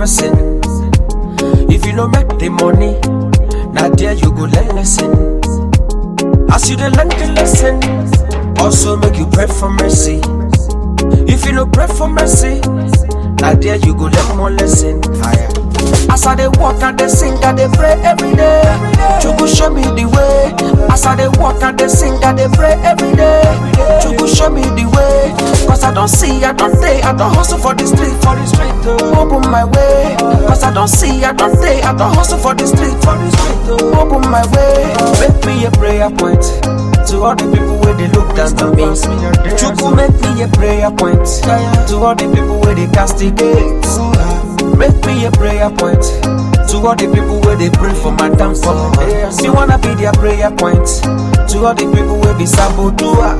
person. If you no make the money, now there you go learn lesson. As you dey learn the lesson, also make you pray for mercy. If you no pray for mercy, now there you go learn more lesson. As I dey walk and dey sing, I dey pray every day. Chuku show me the way. As I dey walk and dey sing, I dey pray every day. Chuku show me the way. Cause I don't see, I don't day, I don't hustle for the street, for the street. Oh. Open my way. Cause I don't see, I don't day, I don't hustle for the street, for the street. Oh. Open my way. Make me a prayer point. To all the people where they look down to me. Chuku make me a prayer point. To all the people where they castigate. Make me a prayer point to all the people where they pray for my downfall. Me wanna be their prayer point to all the people where be saboteur.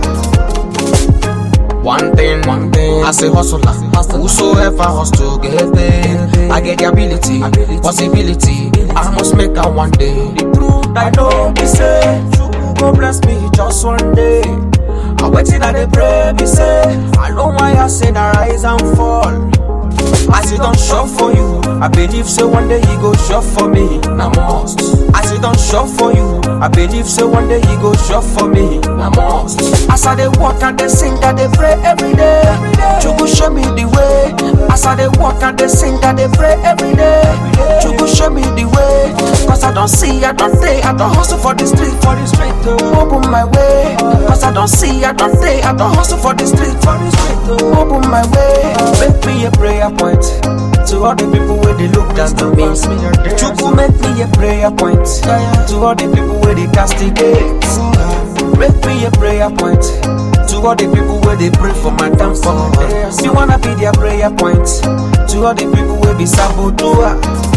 One thing, one thing, as a hustler, whosoever hustle get paid. I get the ability, possibility. I must make out one day. The truth I know be say, Chukwu go bless me just one day. I waiting and they pray me say, I know why I say that rise and fall. As it don't show for you, I believe so one day he go show for me. Now must. As it don't show for you, I believe so one day he go show for me. Now must. As I dey walk and dey sing, I dey pray every day. Chuku show me the way. As I dey walk and dey sing, I dey pray every day. Chuku show me the way. Cause I don't see, I don't day, I don't hustle for the street, for the street. Oh. Open my way. Cause I don't see, I don't day, I don't hustle for the street, for the street. Oh. Open my way. Make me a prayer point to all the people where they look down to me. Chuku make me a prayer point to all the people where they castigate. Make me a prayer point to all the people where they pray for my downfall. Me wanna be their prayer point to all the people where be saboteur.